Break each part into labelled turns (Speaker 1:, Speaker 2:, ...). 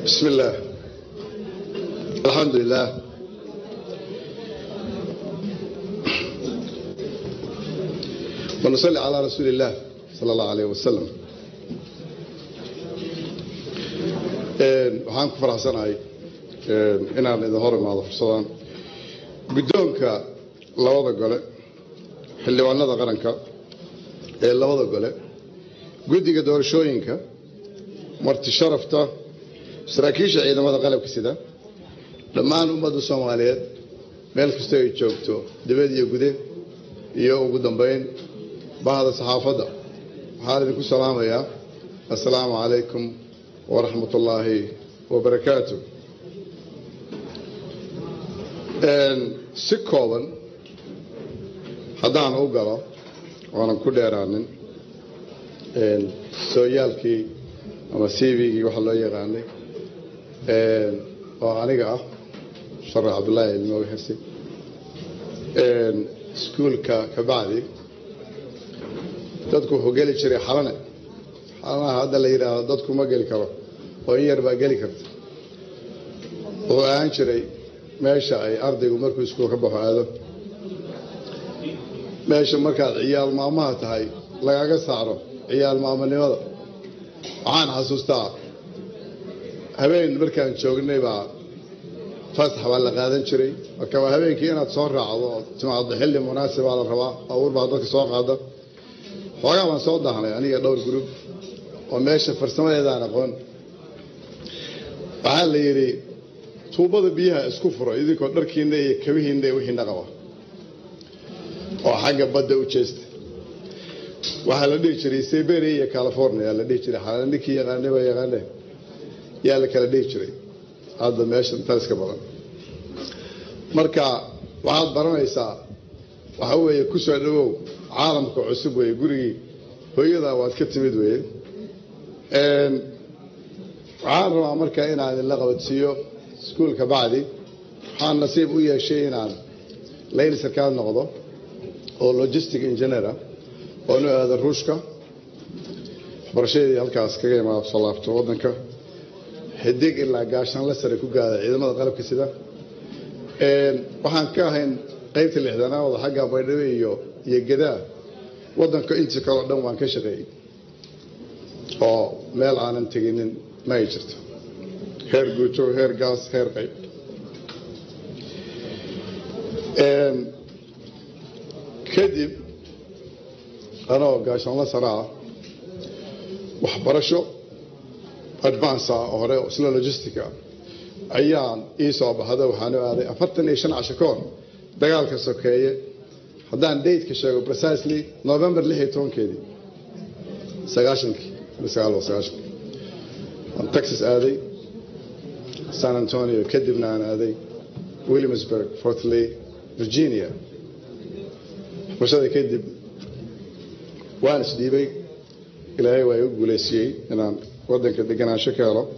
Speaker 1: بسم الله الحمد لله ونصلي على رسول الله صلى الله عليه وسلم waxaan ku faraxsanahay inaan idin hor imaado fursadaan guddoonka labada gole xildhibaanada qaranka ee labada gole guddiga doorashooyinka marti sharafta saraakiisha ciidamada qalabka sida dhammaan ummadda soomaaliyeed meel kastoo ay joogto dibad iyo gude iyo ugu dambayn bahda saxaafadda waxaan idinku salaamayaa assalaamu calaykum waraxmat ullaahi wabarakaatu si kooban haddaan u galo oonan ku dheeraanin sooyaalkii ama cvgii waxaa loo yaqaanay oo aniga ah sharax cabdullaahi ilmooga xirsi iskuulka kabacdi dadku wuxuu geli jiray xalane xalanaha hadda la yidhaahdo dadku ma geli karo oo in yar baa geli karta wuxuu ahaan jiray meesha ay ardaygu markuu iskuul ka baxo aado meesha markaad ciyaal maamaha tahay lagaga saaro ciyaal maamonimada waxaan xasuustaa habeen markaan joognay baa fasax baa la qaadan jiray marka waa habeenkii inaad soo raacdo oo timaado xilli munaasibaa la rabaa abuur baa dadka soo qaada xoogaa baan soo daahnay aniga dhowr gurub oo meesha farsamadeedaan aqoon waxaa la yidhi tuubada biyaha isku furo idinkoo dharkiinna iyo kabihiinna iyo wixiina qaba oo xagga badda u jeesta waxaa la dhihi jiray siberia iyo california la dhihi jiray xalana ninkii yaqaanay baa yaqaane yaa la kala dhihi jiray hadda meesha taliska badan marka waxaad baranaysaa waxa weeye ku soo dhawow caalamka cusub weeye gurigii hooyadaa waad ka timid weeye waxaan rabaa marka inaan idinla qabadsiiyo iskuulka bacdi waxaan nasiib u yeeshay inaan layl sarkaal noqdo oo logistic engineera oo nu aado ruushka waxbarashadeedii halkaas kaga imaado soo laabto waddanka xidig ilaa gaashaanla sare ku gaada ciidamada qalabka sida waxaan ka ahayn qaybta lixdanaawada xagga baydhabo iyo iyo gadaa waddanka intii kaleo dhan waan ka shaqeeyey oo meel aanan teginin ma ay jirto heer guuto heer gaas heer qayb kadib anoo gaashaanla saraa waxbarasho advanca hore isla logistica ayaan ii soo baxda waxaanu aaday afartan iyo shan casho ka hor dagaalka sokeeye haddaan dateka sheego precisely november lix iyo tobankeedii sagaashankii sagaal sagaashankii aan texas aaday san antonio kadibna aan aaday williamsburg fort lee virginia waxbarashada kadib waan isdhiibay ilaahay waa igu guulaysiyey inaan waddanka deganaansho ka helo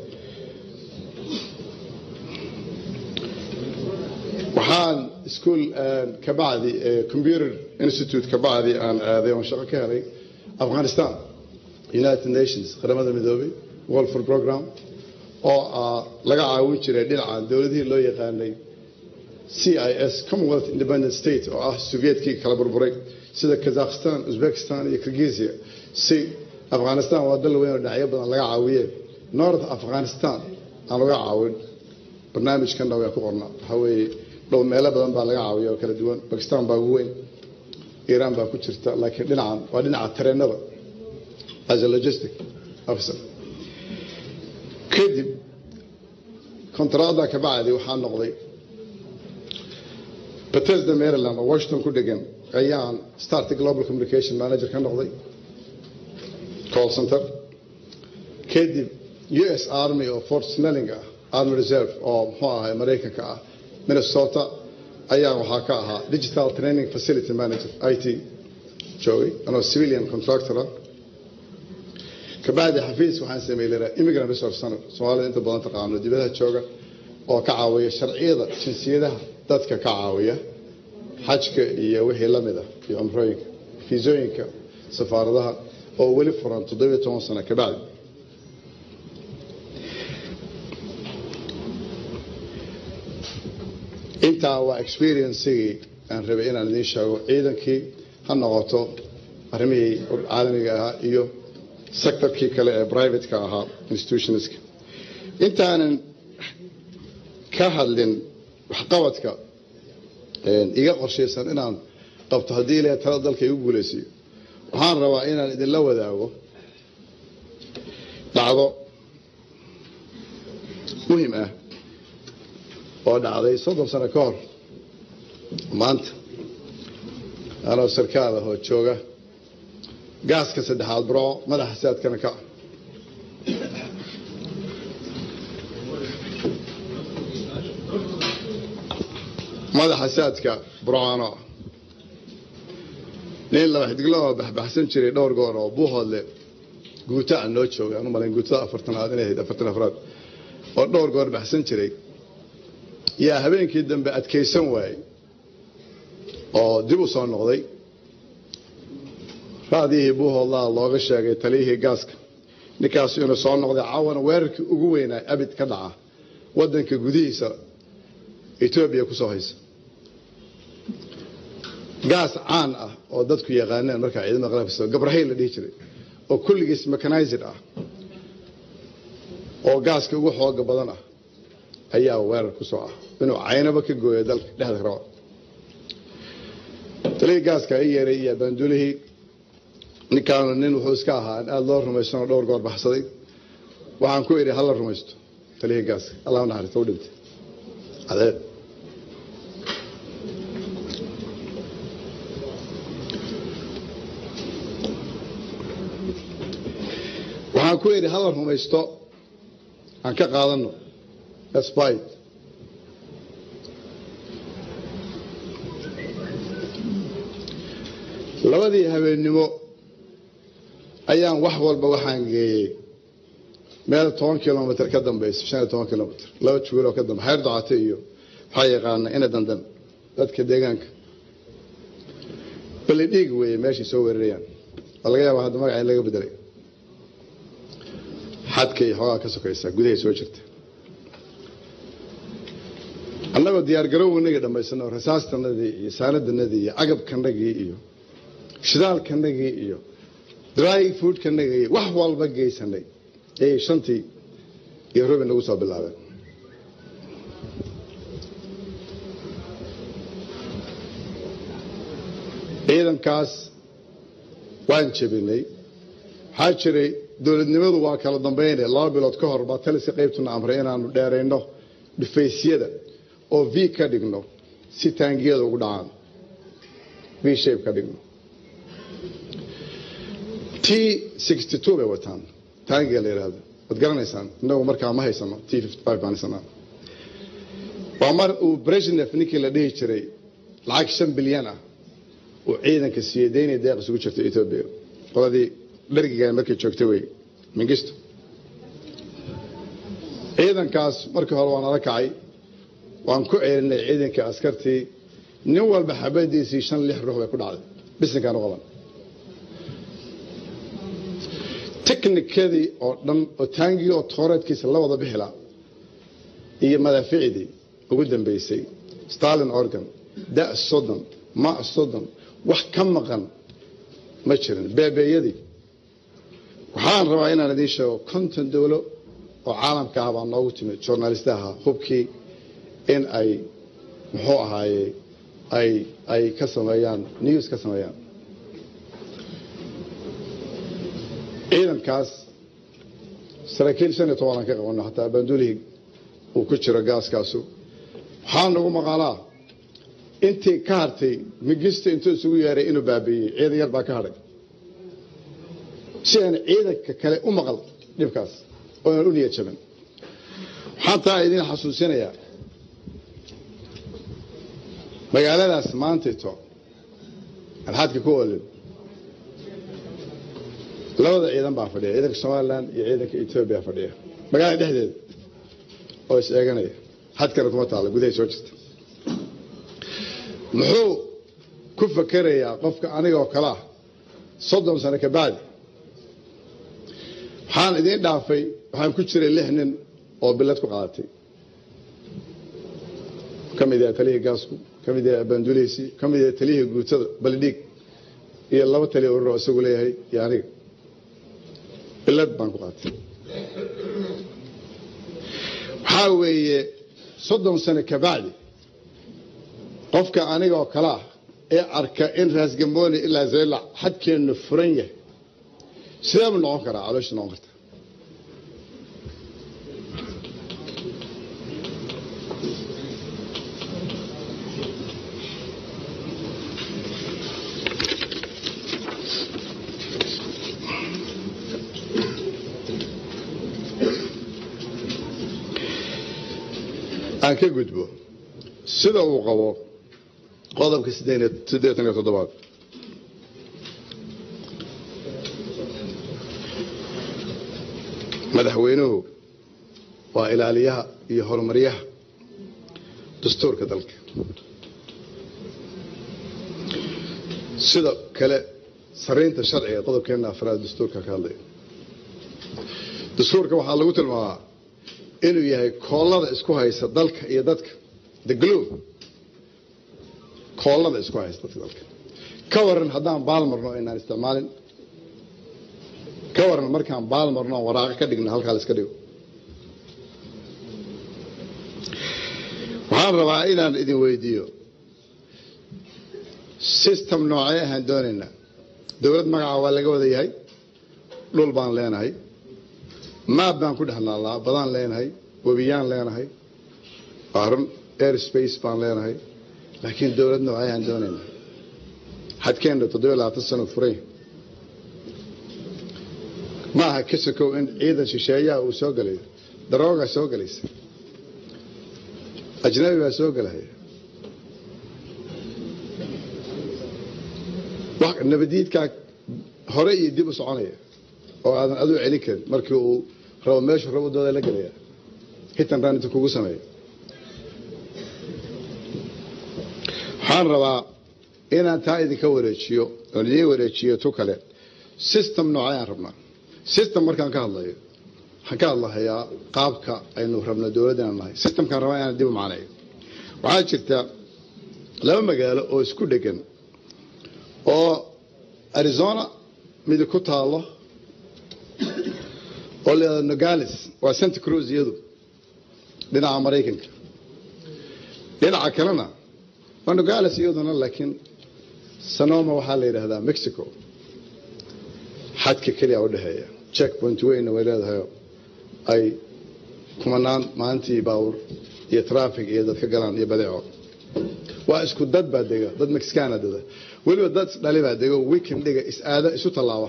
Speaker 1: waxaan iskuol kabacdi computer institute kabacdi aan aaday oon shaqo ka helay afghanistan united nations qaramada midoobay world for program oo laga caawin jiray dhinaca dowladihii loo yaqaanay c i s commonwealth independent state oo ah sovietkii kala burburay sida kazakhstan uzbekistan iyo kirgisia si afghanistan waa dal weyn oo dhinacyo badan laga caawiyee north afghanistan aan laga caawin barnaamijkanna waa ku qorna waxaa weeye dhow meelo badan baa laga caawiya oo kala duwan bakistan baa ugu weyn iiraan baa ku jirta laakiin dhinacan waa dhinaca tareenada as a logistic officer kadib kontraada kabacdi waxaa noqday bethesda maryland oo washington ku dhegan ayaan start global communication manager ka noqday call center kadib u s army oo fort snelling ah army reserve oo muxuu ahay maraykanka ah minnesota ayaa waxaa ka ahaa digital training facility manager i t joogay anoo civilian contractora kabacdi xafiis waxaan sameeyey lahaa immigrant resource center soomaalida inta badan taqaano dibadaha jooga oo ka caawiya sharciyada jinsiyadaha dadka ka caawiya xajka iyo wixii la mid ah iyo cumrooyinka fiisooyinka safaaradaha oo weli furan toddobiyo toban sano kabacdi intaa waa experiencegii aan rabay inaan idiin sheego ciidankii ha noqoto arrimihii caalamiga ahaa iyo sectorkii kale ee privateka ahaa institutionska intaanan ka hadlin waxqabadka iga qorshaysan inaan qabto haddii ilahay tala dalka igu guulaysiiyo waxaan rabaa inaan idinla wadaago dhacdo muhim ah oo dhacday soddon sano ka hor maanta anoo sarkaal ah oo jooga gaaska saddexaad bro madaxa saadkana ka madaxa saadka broano nin laba xidiglo oo baxbaxsan jiray dhowr goor oo buuhoodle guuta aan noo jooga aan u malayn guutada afartanaad inay ahayd afartan afraad oo dhowr goor baxsan jiray yaa habeenkii dambe adkaysan waayey oo dib u soo noqday raadiyihii buuhoodlaa looga sheegay taliyihii gaaska ninkaas inuu soo noqday caawana weerarkii ugu weynaa abid ka dhaca wadanka gudihiisa etoobiya kusoo haysa gaas caan ah oo dadku yaqaaneen markaa ciidamada qalabka gabrahay la dhihi jiray oo kulligiis mechanized ah oo gaaska ugu xooga badan ah ayaa weerar ku soo ah inuu caynaba ka gooyo dalka dhexda raba talihii gaaska i yeeray iyo baandulihii ninkaanu nin wuxuu iska ahaa in aada loo rumaysanoo dhowr goor baxsaday waxaan ku idhi hala rumaysto talihii gaaska allah naxariista u dhintay adeer waxaan ku idhi hala rumaysto aan ka qaadano spite labadii habeennimo ayaan wax walba waxaan geeyey meel toban kilomitr ka dambaysa shan iyo toban kilomitr laba juguuloo ka dambe xeer docate iyo waxaa yaqaana ina dandan dadka deegaanka bali dhiig weeye meeshay soo weerarayaan waa laga yaaba hadda magaca in laga bedelay xadka iyo xoogaa ka sokaysa gudahay soo jirta annagoo diyaargarowganagii dhammaysano rasaastanadii iyo saanadanadii iyo agabkanagii iyo shidaalkanagii iyo dry foodkanagii wax walba geysanay ayay shantii iyo rubi nagu soo bilaabeen ciidankaas waan jebinay waxaa jiray dowladnimadu waa kala dambayne laba bilood ka hor baa taliska qaybtuna amray inaanu dheerayno dhufaysyada oo v ka dhigno si taangiyada ugu dhacaan v shape ka dhigno t sixty two bay wataan taangiga la yidhaahdo waad garanaysaan innagu markaa ma haysano t fifty five baan haysanaa waa mar uu brezhnef ninkii la dhihi jiray lacag shan bilyan ah uu ciidanka siiyey daynay deeq isugu jirta etoobiya qoladii dhargiga markay joogta wey mingisto ciidankaas markii hore waa nala kacay waan ku ceelinay ciidankii askartii nin walba xabadiisii shan lix ruux bay ku dhacday bisinkaan u qaban tiknikadii oo dhan oo taangii oo tooreedkiisa la wada bixila iyo madaaficdii ugu dambaysay stalin organ da soddon ma soddon wax ka maqan ma jirin beebeeyadii waxaan rabaa inaan idiin sheego konton dowlo oo caalamka ah baa noogu timid journalistaha hubkii in ay muxuu ahaaye ay ay ka sameeyaan news ka sameeyaan ciidankaas saraakiil shan iyo tobanaan ka qabano hataa baandulihii uu ku jiro gaaskaasu waxaa nagu maqaalaa intii ka hartay migista intuu isugu yeeray inuu baabiiyey ciidan yar baa ka hadhay si aan ciidanka kale u maqal dhibkaas ooaan u niyad jabin waxaan taa idin xasuusinayaa magaaladaas maantayto aan xadka ku olin labada ciidan baa fadhiya ciidanka somalilan iyo ciidanka etoobiya fadhiya magaalada dhexdeeda oo is eeganaya xadkana kuma taalla gudahay soo jirta muxuu ku fakerayaa qofka anigoo kale ah soddon sano ka bacdi waxaan idiin dhaafay waxaan ku jiray lix nin oo bilad ku qaadatay ka mid yahay taliyihii gaasku ka mid yahay abaanduleysii ka mid yahay taliyihii guutada baldhiig iyo laba taliya urur oo isagu leeyahay iyo aniga bilad baan ku qaatay waxaa weeye soddon sano kabacdi qofka aniga oo kale ah ee arka in raasgambooni ilaa zeylac xadkeennu furan yahay sidee buu noqon karaa caloosha noqon karta aan ka gudbo sida uu qabo qodobka siddeetan iyo toddobaad madaxweynuhu waa ilaaliyaha iyo horumaryaha dastuurka dalka sida kale saraynta sharciga qodobkeena afraad dastuurka ka hadlaya dastuurka waxaa lagu tilmaamaa inuu yahay koollada isku haysa dalka iyo dadka the globe koollada isku haysa dadka dalka ka waran haddaan baal marno inaan isticmaalin ka waran markaan baal marno aan waraaqo ka dhigno halkaa la iska dhigo waxaan rabaa inaan idin weydiiyo system noocee ahaan doonaynaa dowlad magaca waa laga wada yahay dhul baan leenahay maab baan ku dhexnaalnaa badaan leenahay webiyaan leenahay run air space baan leenahay laakiin dowlad noocee ahaan doonaynaa xadkeenna toddobiyo labaatan sano furay ma aha ka sokow in ciidan shisheeyaha uu soo gelayo daroogaa soo gelaysa ajnabi baa soo gelaya nabadiidkaa hore iyo dib u soconaya oo aadan aduu celin karin markii uu rabo meeshu rabo dooda la gelaya hitan raan inta kugu sameeya waxaan rabaa inaan taa idinka wareejiyo oon idiin wareejiyo tu kale system noocayaan rabnaa system markaan ka hadlayo waxaan ka hadlahayaa qaabka aynu rabno dowladda inaan nahay systemkaan rabaa inaan dib u macnayo waxaa jirta laba magaalo oo isku dhegan oo arizona midi ku taalo oo leedaa nogales waa santa cruz iyadu dhinaca maraykanka dhinaca kalena waa nogales iyaduna laakiin sanoma waxaa la yidhaahdaa mexico xadka keliya u dhexeeya check point weyna way leedahay ay kumanaan maalintii baawur iyo traffic iyo dadka galaan iyo badeeco waa isku dad baa dega dad mexicana dada weliba dad dhali baa dego weekend dhiga is aada isu tallaaba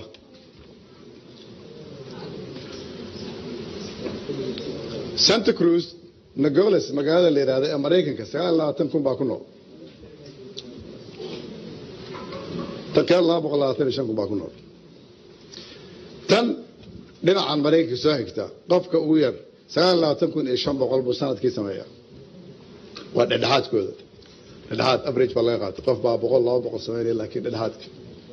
Speaker 1: santa cruz nagoles magaalada la yidhahda ee maraykanka sagaal labaatan kun baa ku nool tan kale laba boqol labaatan iyo shan kun baa ku nool tan dhinacan maraykanka soo xigta qofka ugu yar sagaal labaatan kun iyo shan boqol buu sanadkii sameeyaa waa dhedhexaadkooda dhedhexaad average baa laga qaatay qof baa boqol laba boqol sameynaya laakiin dhedhexaadka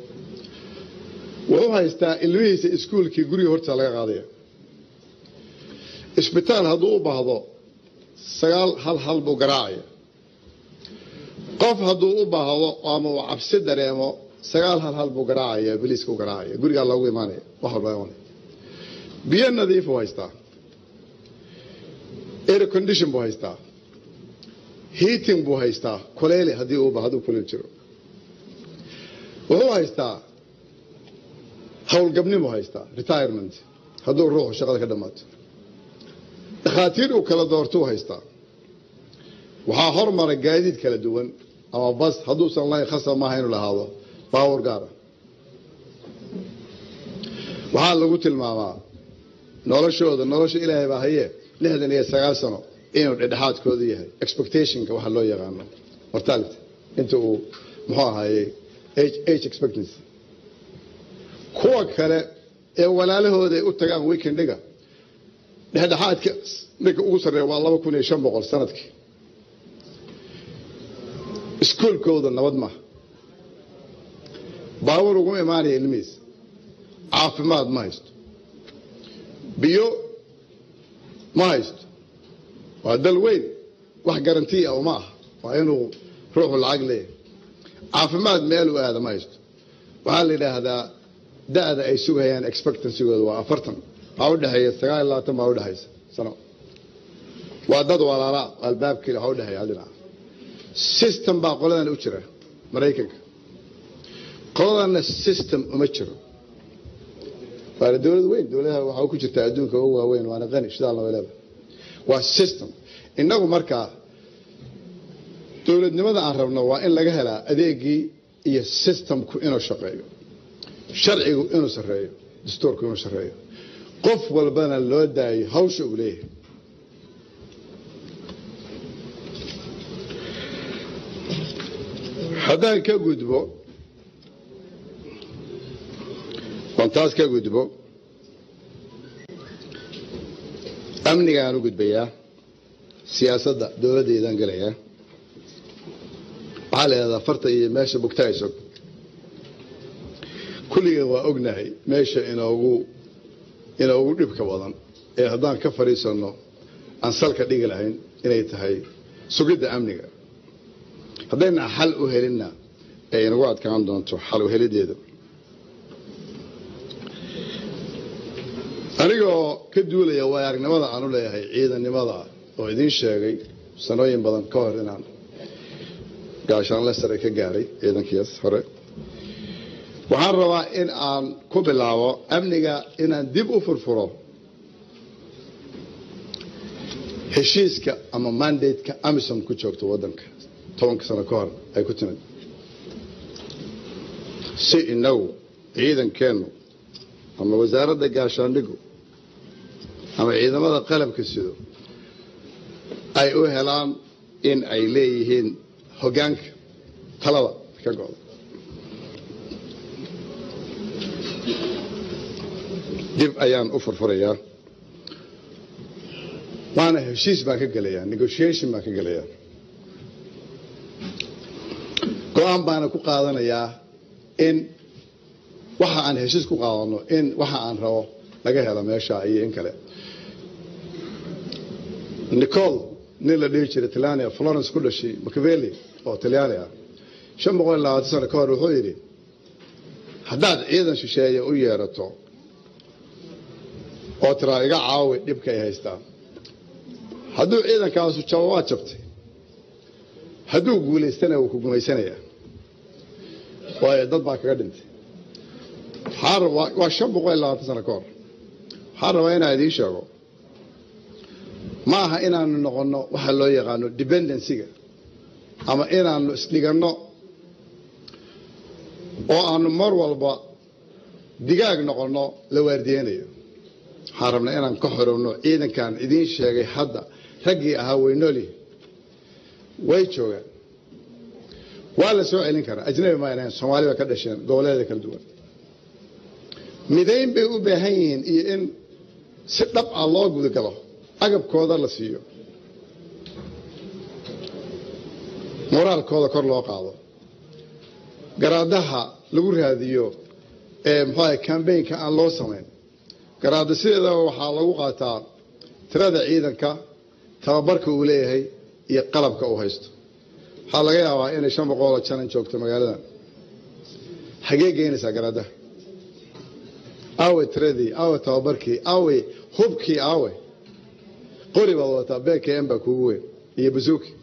Speaker 1: wuxuu haystaa ilmihiisa iskuulkii guriga horta laga qaadaya isbitaal hadduu u baahdo sagaal hal hal buu garaacaya qof hadduu u baahdo ama uu cabsi dareemo sagaal hal hal buu garaacaya biliiska u garaacaya gurigaa loogu imaanaya wax walba imanaya biyo nadiifuu haystaa air condition buu haystaa heating buu haystaa kuleyle haddii uu hadduu kuleyl jiro wuxuu haystaa howlgabnibuu haystaa retirement hadduu ruuxu shaqada ka dhammaato dhakhaatiir uu kala doortuu haystaa waxaa hormara gaadiid kala duwan ama bas hadduusan lahayn khasab maaha inuu lahaado baawar gaara waxaa lagu tilmaamaa noloshooda nolosha ilaahay baa haye lixdan iyo sagaal sano inuu dhedhexaadkoodu yahay expectationka waxa loo yaqaano mortality inta uu muxuu ahaaye age expectancy kuwa kale ee walaalahooda ay u tagaan weekendiga dhexdhexaadka ninka ugu sarreeya waa laba kun iyo shan boqol sanadkii iskuolkooda nabad maaha baawar ugu imaanaya ilmihiis caafimaad ma haysto biyo ma haysto waa dal weyn wax garantiya oo ma aha waa inuu ruuxu lacag leeyahay caafimaad meel u aada ma haysto waxaa la yidhaahdaa da'da ay sugayaan expectancygooda waa afartan waxaa udhexeeya sagaal iyo labaatan baa udhexaysa sano waa dad walaalaa albaabkii waxaa udhexeeya hal dhinac system baa qoladan u jira maraykanka qoladana system uma jiro waana dowlad weyn dowladaha waxaa ku jirta adduunka ugu waaweyn waana qani shidaalna way leedahay waa system innagu markaa dowladnimada aan rabno waa in laga helaa adeegii iyo systemku inuu shaqeeyo sharcigu inuu sarreeyo dastuurku inuu sarreeyo qof walbana loo daayo hawsha uu leeyahay haddaan ka gudbo oon taas ka gudbo amnigaan u gudbayaa siyaasadda dowladdeedaan gelayaa waxaa la yidhahdaa farta iyo meesha bugta ay sog kulligan waa ognahay meesha inoogu inoogu dhibka badan ee haddaan ka fadhiisanno aan salka dhigi lahayn inay tahay sugidda amniga haddayna xal u helinna ay inagu adkaan doonto xal u helideeda anigoo ka duulaya waay aragnimada aan u leeyahay ciidannimada oo idiin sheegay sanooyin badan ka hor inaan gaashaanle sare ka gaaray ciidankiis hore waxaan rabaa in aan ku bilaabo amniga inaan dib u furfuro heshiiska ama mandateka amisom ku joogto waddanka tobanka sano ka hor ay ku timid si inagu ciidankeennu ama wasaaradda gaashaandhigu ama ciidamada qalabka sido ay u helaan in ay leeyihiin hoggaanka talada ka go'da dib ayaan u furfurayaa waana heshiis baan ka gelayaa negotiation baan ka gelayaa go-aan baana ku qaadanayaa in waxa aan heshiis ku qaadano in waxa aan rabo laga helo meesha iyo in kale nicol nin la dhihi jiray talania florence ku dhashay macaveli oo talyaani ah shan boqol iyo labaatan sano ka hor wuxuu yidhi haddaad ciidan shisheeye u yeerato oo tiraa iga caawi dhibka ay haystaan hadduu ciidankaasu jabo waad jabtay hadduu guulaystana wuu ku gumaysanayaa waayo dad baa kaga dhintay waa shan boqol iyo labaatan sano ka hor waxaan rabaa inaan idiin sheego ma aha inaanu noqonno waxa loo yaqaano dependencyga ama inaanu isdhiganno oo aanu mar walba digaag noqonno la waardiyeynayo waxaan rabnaa inaan ka xorowno ciidankan idiin sheegay hadda raggii ahaa waynooli way joogaan waa la soo celin karaa ajnabi maaynahayn soomaali bay ka dhasheen goboleeda kala duwan midayn bay u baahan yihiin iyo in si dhab ah loo gudagalo agabkooda la siiyo moraalkooda kor loo qaado garaadaha lagu raadiyo ee muxuaha cambaynka aan loo samayn garaada sideedaba waxaa lagu qaataa tirada ciidanka tababarka uu leeyahay iyo qalabka uu haysto waxaa laga yaabaa inay shan boqoloo janan joogto magaaladan hagee geynaysaa garaadaha aawey tiradii aawey tababarkii aawey hubkii aawey qori baad wadataa bkm baa kuugu weyn iyo basuuki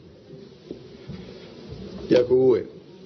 Speaker 1: yaa kuugu weyn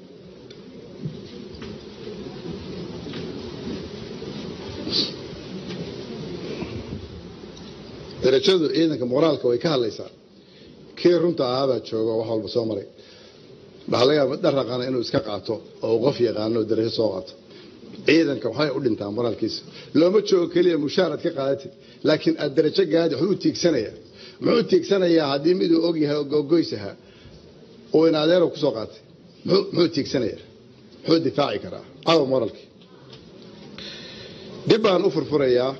Speaker 1: darajadu ciidanka moraalka way ka hadlaysaa kii runta ahaabaa jooga wax walba soo maray waxaa laga yaaba dharaqana inuu iska qaato oo qof yaqaano darajo soo qaato ciidanka waxay u dhintaa moraalkiisa looma joogo keliya mushaarad ka qaadatid laakiin aad darajo gaadi wuxuu u tiigsanayaa muxuu tiigsanayaa haddii miduu og yahay ogoys ahaa oo in adeero ku soo qaatay muxuu tiigsanayaa muxuu difaaci karaa cadow moralkii dib baan u furfurayaa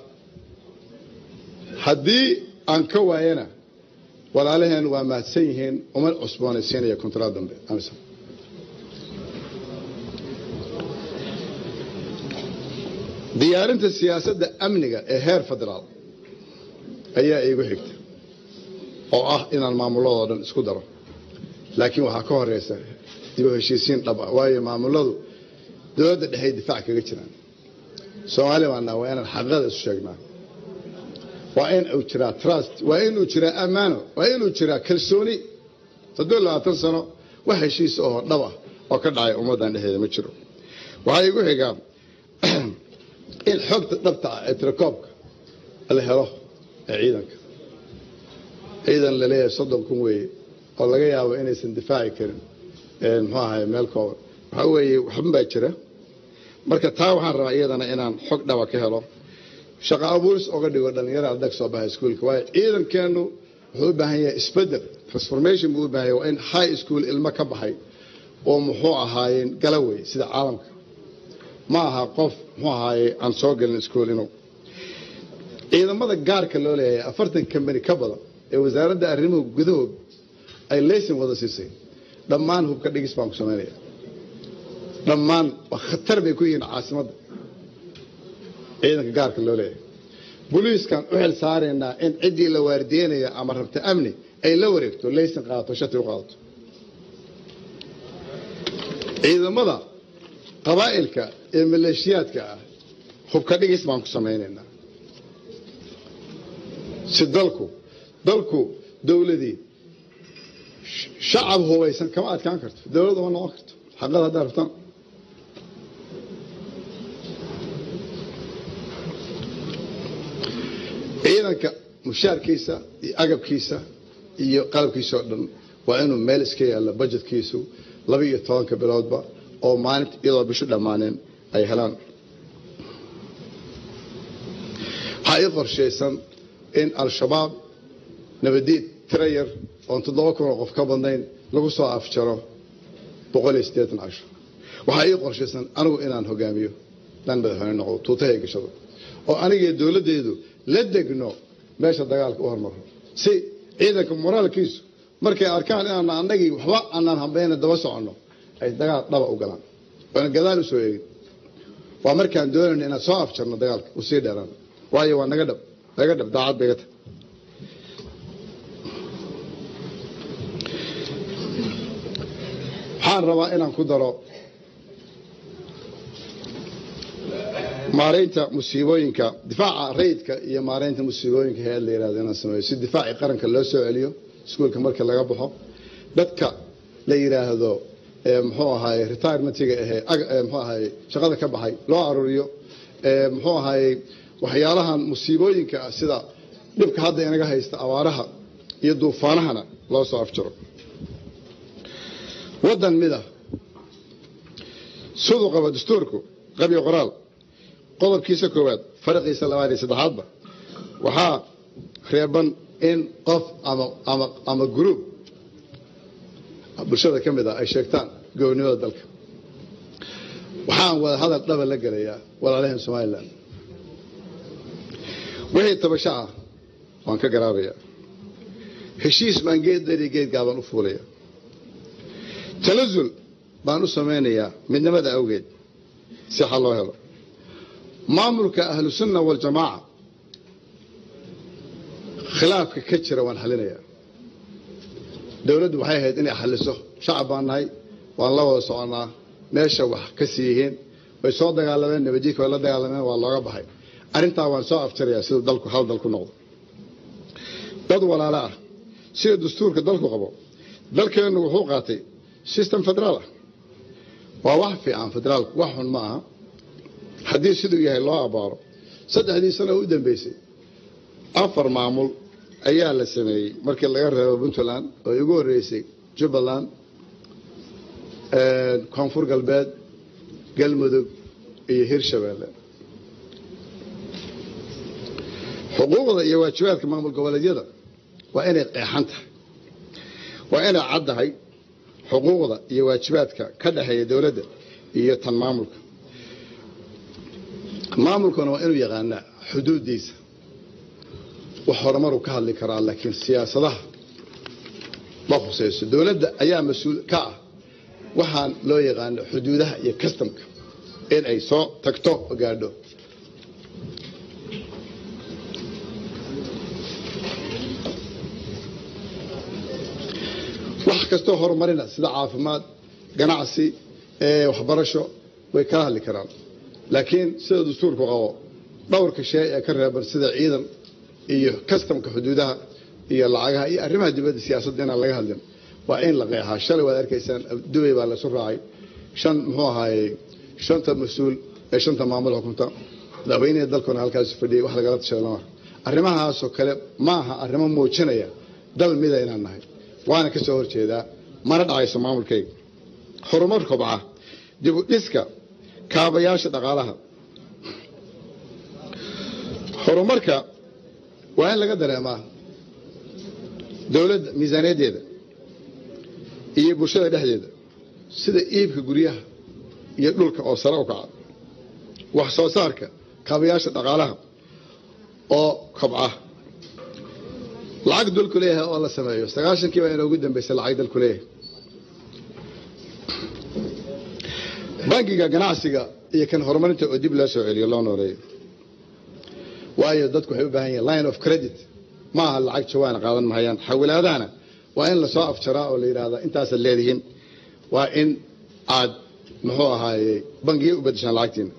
Speaker 1: haddii aan ka waayana walaalaheen waa mahadsan yihiin uma cusboonaysiinaya kontraad dambe amisom diyaarinta siyaasadda amniga ee heer federaal ayaa iigu xigta oo ah inaan maamulladoo dhan isku daro laakiin waxaa ka horeysa dib u heshiisiin dhab ah waayo maamuladu dowladda dhexey difaac kaga jiraan soomaali baana waa inaan xaqiiqada isu sheegnaa waa in uu jiraa trust waa inuu jiraa ammaano waa inuu jiraa kalsooni soddon labaatan sano wax heshiis oo dhab ah oo ka dhacay ummaddan dhexdeeda ma jiro waxaa igu xigaa in xogta dhabta ah ee tirakoobka la helo ee ciidanka ciidan laleeyahay soddon kun weeye oo laga yaabo inaysan difaaci karin muxuu ahay meel kooban waxaa weeye waxban baa jira marka taa waxaan rabaa iyadana inaan xog dhaba ka helo shaqo abuuris oga dhigo dhalinyara ardag soo baxa iskuolka waayo ciidankeenu wuxuu u baahan yahay isbedel transformation buu u baahan yahay waa in high school ilmo ka baxay oo muxuu ahaayeen galawey sida caalamka ma aha qof muxuu ahaaye aan soo gelin iskuol inuu ciidamada gaarka loo leeyahay afartan kambani ka badan ee wasaaradda arrimuhu gudahood ay leysin wada siisay dhammaan hubka dhigis baan ku samaynaya dhammaan waa khatar bay ku yihiin caasimadda ciidanka gaarka loo leeyahay boliiskan u xil saaraynaa in ciddii la waardiyeynaya ama rabta amni ay la wareegto leysin qaadato shati u qaadato ciidamada qabaa'ilka ee maleeshiyaadka ah hubka dhigis baan ku samaynaynaa si dalku dalku dowladii shacab hubaysan kama adkaan karto dowlad uma noqon karto xaqada haddaa rabtaan ciidanka mushaarkiisa iyo agabkiisa iyo qalabkiisa oo dhan waa inuu meel iska yaalla bajetkiisu laba iyo tobanka biloodba oo maalinta iyadoo bishu dhammaaneen ay helaan waxaa ii qorshaysan in al-shabaab nabadiid tiro yar oon toddoba kun oo qof ka badnayn lagu soo afjaro boqol iyo siddeetan casho waxaa ii qorshaysan anigu inaan hogaamiyo dhan madaxweyne noqdo tuutahay gashado oo anigii dowladdeedu la degno meesha dagaalka u hormaro si ciidanka moraalkiisu markay arkaan inaan annagii waxba aanaan hambayna daba soconno ay dagaal dhaba u galaan waana gadaal u soo eegin waa markaan doonayno inaan soo afjarno dagaalka u sii dheeraan waayo waa naga dhab naga dhab daacad bay ga tahay waxaan rabaa inaan ku daro maaraynta musiibooyinka difaaca rayidka iyo maaraynta musiibooyinka hay-ad la yihahdo inaan sameeyo si difaacii qaranka loo soo celiyo iskuolka marka laga baxo dadka la yidhaahdo muxuu ahaye retirementiga ahee mxuu ahaye shaqada ka baxay loo aruuriyo muxuu ahaye waxyaalahan musiibooyinka ah sida dhibka hadda inaga haysta abaaraha iyo duufaanahana loo soo afjaro waddan mida siduu qabo dastuurku qabyo qoraal qodobkiisa koowaad faraqiisa labaad iyo saddexaadba waxaa reeban in qof ama gruub bulshada ka mid ah ay sheegtaan gobonimada dalka waxaan wada hadal dhaba la gelayaa walaalahan somalilan wixii tabasho ah waan ka garaabayaa heshiis baan geed dari geedgaabaan u fuulaya talasul baan u samaynayaa midnimada awgeed si xal loo helo maamulka ahlusunna waljamaaca khilaafka ka jira waan xalinayaa dowladdu waxay ahayd inay xaliso shacab baan nahay waan la wada soconnaa meesha wax ka sii yihiin way soo dagaalameen nabadjiika way la dagaalameen waa looga baxay arrintaa waan soo afjarayaa siduu dalku hal dal ku noqdo dad walaalo ah sida dastuurka dalku qabo dalkeennu wuxuu qaatay system federaal ah waa wax fiican federaalku wax xun ma aha haddii siduu yahay loo abaaro saddexdii sano u dambeysay afar maamul ayaa la sameeyey markii laga reebo puntland oo ugu horreysay jubbaland koonfur galbeed galmudug iyo hirshabeelle xuquuqda iyo waajibaadka maamul goboleedyada waa inay qeexan tahay waa inay caddahay xuquuqda iyo waajibaadka ka dhexeeya dowladda iyo tan maamulka maamulkuna waa inuu yaqaanaa xuduuddiisa wax horumaruu ka hadli karaa laakiin siyaasadaha ma khusayso dowladda ayaa mas-uul ka ah waxaan loo yaqaano xuduudaha iyo kastamka in ay soo tagto oo gaadho wax kastoo horumarina sida caafimaad ganacsi waxbarasho way kala hadli karaan laakiin sida dastuurku qabo dhowrka shay ee ka reeban sida ciidan iyo kastamka xuduudaha iyo lacagaha iyo arrimaha dibadda siyaasadda inaan laga hadlin waa in la qeexaa shalay waad arkaysaan dubay baa laysu raacay shan muxuu ahaayey shanta mas-uul ee shanta maamul xukunta madaxweynihii dalkuna halkaas fadhiyay wax lagala tashaday lama arrimahaasoo kale ma aha arrimo muujinaya dal mida inaan nahay waana ka soo horjeedaa mana dhacayso maamulkayga horumar kobca dib u dhiska kaabayaasha dhaqaalaha horumarka waa in laga dareemaa dowladda miisaaniyaddeeda iyo bulshada dhexdeeda sida iibka guryaha iyo dhulka oo sare u kaca wax soo saarka kaabayaasha dhaqaalaha oo kobca lacag dalku leeyahay oo la sameeyo sagaashankii baa inoogu dambaysay lacag dalku leeyahay bangiga ganacsiga iyo kan horumarinta oo dib loo soo celiyo loo nooleeyo waayo dadku waxay u baahan yihin line of credit ma aha lacag jawaana qaadan mahayaan xawilaadahana waa in lasoo afjaraa oo la yidhaahdaa intaasaad leedihiin waa in aad muxuu ahaaye bangiya u bedeshaan lacagtiina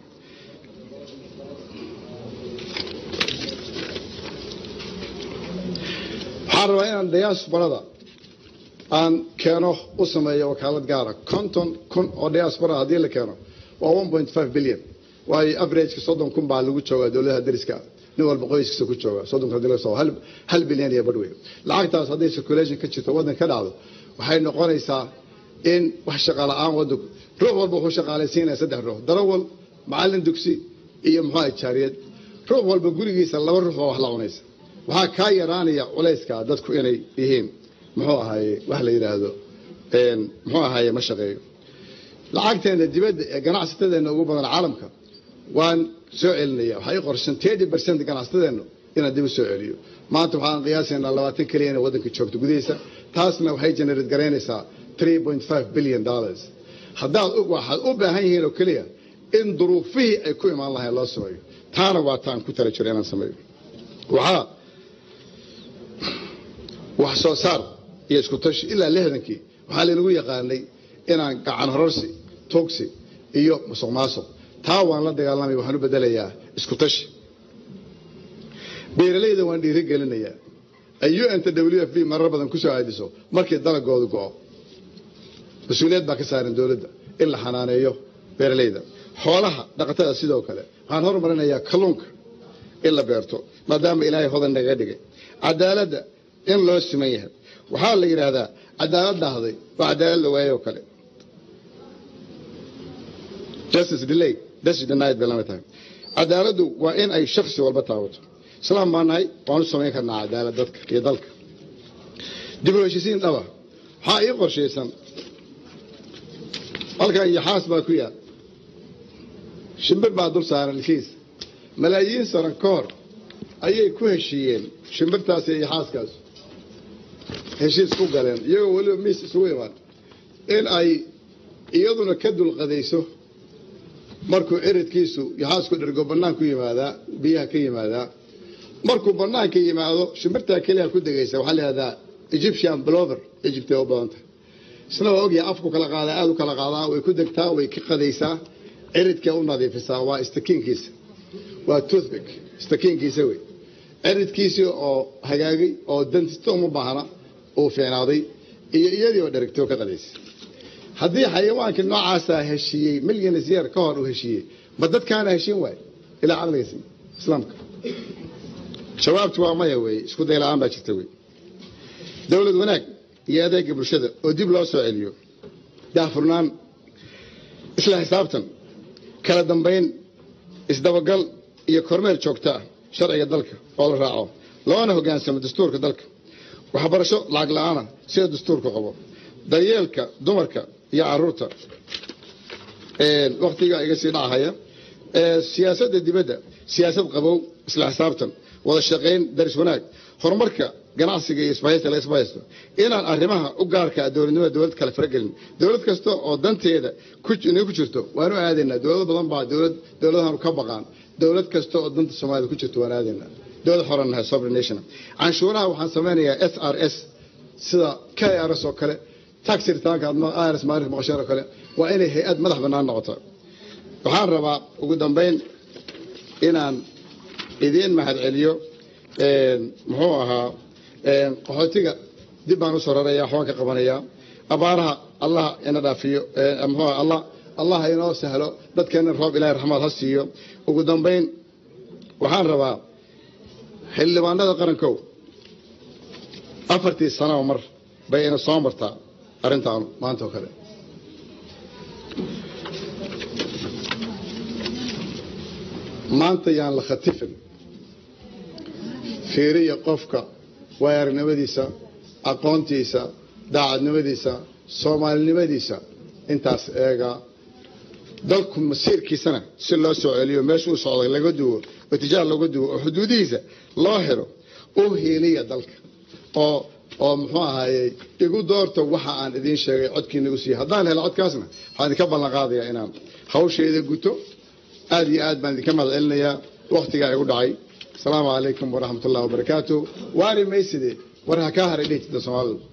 Speaker 1: waxaan rabaa inaan diasporada aan keeno u sameeyo wakaalad gaara konton kun oo diaspora haddii la keeno waa one point five billion waayo averageka soddon kun baa lagu joogaa dowladaha dariska nin walba qoyskiisa ku jooga soddonka hadii laga soo hal bilyan iyo badh wey lacagtaas hadday circulation ka jirto waddan ka dhacdo waxay noqonaysaa in wax shaqa la-aan waddanku ruux walba wuxuu shaqaalaysiinaya saddex ruux darawal macallin dugsi iyo muxuu jaariyad ruux walba gurigiisa laba ruux baa wax la cunaysa waxaa kaa yaraanaya culayska dadku inay yihiin muxuu ahaaye wax la yidhaahdo muxuu ahaaye ma shaqeeyo lacagteena dibadda ee ganacsatadeenna ugu badan caalamka waan soo celinaya waxay qorshan tedi bercent ganacsatadeennu inaan dib u soo celiyo maanta waxaan qiyaasaynaa labaatan keliya inay waddanka joogto gudihiisa taasna waxay generate garaynaysaa three point five billion dollars haddaad waxaad u baahan yihiin oo keliya in duruufihii ay ku imaan lahayn loo sameeyo taana waa taan ku tala jiro inaan sameeyo waxaa wax soo saar iyo isku tashi ilaa lixdankii waxaa laynagu yaqaanay inaan gacan hororsi tuugsi iyo musuq maasuq taa waan la dagaalamaya waxaan u bedelayaa isku tashi beeralayda waan dhiiri gelinayaa ay unta w f b marar badan ku soo aadiso markii dalagoodu go'o mas-uuliyad baa ka saaran dowladda in la xanaaneeyo beeralayda xoolaha dhaqatada sidoo kale waxaan horumarinayaa kalluunka in la beerto maadaama ilaahay hodan naga dhigay cadaaladda in loo siman yahay waxaa la yidhaahdaa cadaalad dhahday waa cadaalad la waayay oo kale justice delay justice denied bay lamid tahay cadaaladdu waa in ay shaksi walba taabato islaam baa nahay waan u samayn karnaa cadaalad dadka iyo dalka dib u heshisiin dhaba waxaa ii qorshaysan halkan yaxaas baa ku yaal shimbir baa dul saaran ilkiis malaayiin sano ka hor ayay ku heshiiyeen shimbirtaas iyo yaxaaskaas heshiis ku galeen iyagoo weliba miis isugu imaan in ay iyaduna ka dulqadayso markuu ciridkiisu yaxaasku dhergo bannaan ku yimaadaa biyaha ka yimaadaa markuu bannaanka yimaado shimbirtaa keliya ku degaysa waxaa layihahdaa egyptian blover egyptay u badan tahay isna waa ogyahay afku kala qaadaa aada u kala qaadaa way ku degtaa way ka qadaysaa ciridkee u nadiifisaa waa istakiinkiisa waa toothpick istakiinkiisa wey ciridkiisii oo hagaagay oo dantista uma baahna uu fiicnaaday iyo iyadii oo dheragtay oo ka qadaysay haddii xayawaankii noocaasaa heshiiyey milyanis yeer ka hor uu heshiiyey ma dadkaana heshiin waay ilaa caqligiisa islaamka jawaabtu waa maya weeye isku day la-aan baa jirta wey dowlad wanaag iyo adeega bulshada oo dib loo soo celiyo daahfurnaan isla xisaabtan kala dambayn isdabagal iyo kormeel joogta ah sharciga dalka oo la raaco loona hogaansamo dastuurka dalka waxbarasho lacag la-aana sida dastuurku qabo daryeelka dumarka iyo caruurta waktiga iga sii dhacahaya siyaasadda dibadda siyaasad qabow isla xisaabtan wada shaqayn daris wanaag horumarka ganacsiga iyo isbahaysta la isbahaysto inaan arrimaha u gaarka dowladnimada dowlad kale faragelin dowlad kasta oo danteeda inay ku jirto waanu aadaynaa dowlado badan baa dowlad dowladahanu ka baqaan dowlad kasta oo danta soomaalida ku jirto waan aadaynaa dowlad xoran nahay sovereign nation canshuuraha waxaan samaynayaa s r s sida k r s oo kale tax ritaanka irs maarif maqasheen oo kale waa inay hay-ad madax bannaan noqoto waxaan rabaa ugu dambayn inaan idiin mahad celiyo muxuu ahaa qaxootiga dib baan usoo raraya waxbaan ka qabanayaa abaaraha allah ina dhaafiyo muxuu aha allah allah inoo sahlo dadkeena roob ilahay raxmaad ha siiyo ugu dambayn waxaan rabaa xildhibaanada qarankow afartii sanaba mar bay ina soo martaa arrintaanu maanta oo kale maanta yaan la khatifin fiiriya qofka waayaranimadiisa aqoontiisa daacadnimadiisa soomaalinimadiisa intaas eega dalku masiirkiisana si loo soo celiyo meeshuu socday laga duwo oo tijaar looga duwo oo xuduudihiisa loo helo u hiiliya dalka oo oo muxuu ahaayey igu doorta waxa aan idiin sheegay codkiina igu siiya haddaan helo codkaasna waxaan idinka ballan qaadayaa inaan hawshayda guto aad iyo aad baan idinka mahad celinayaa waktigaa igu dhacay asalaamu calaykum waraxmat ullahi wabarakaatu waari mayside war ha kaa haray dhehjida soomaalidu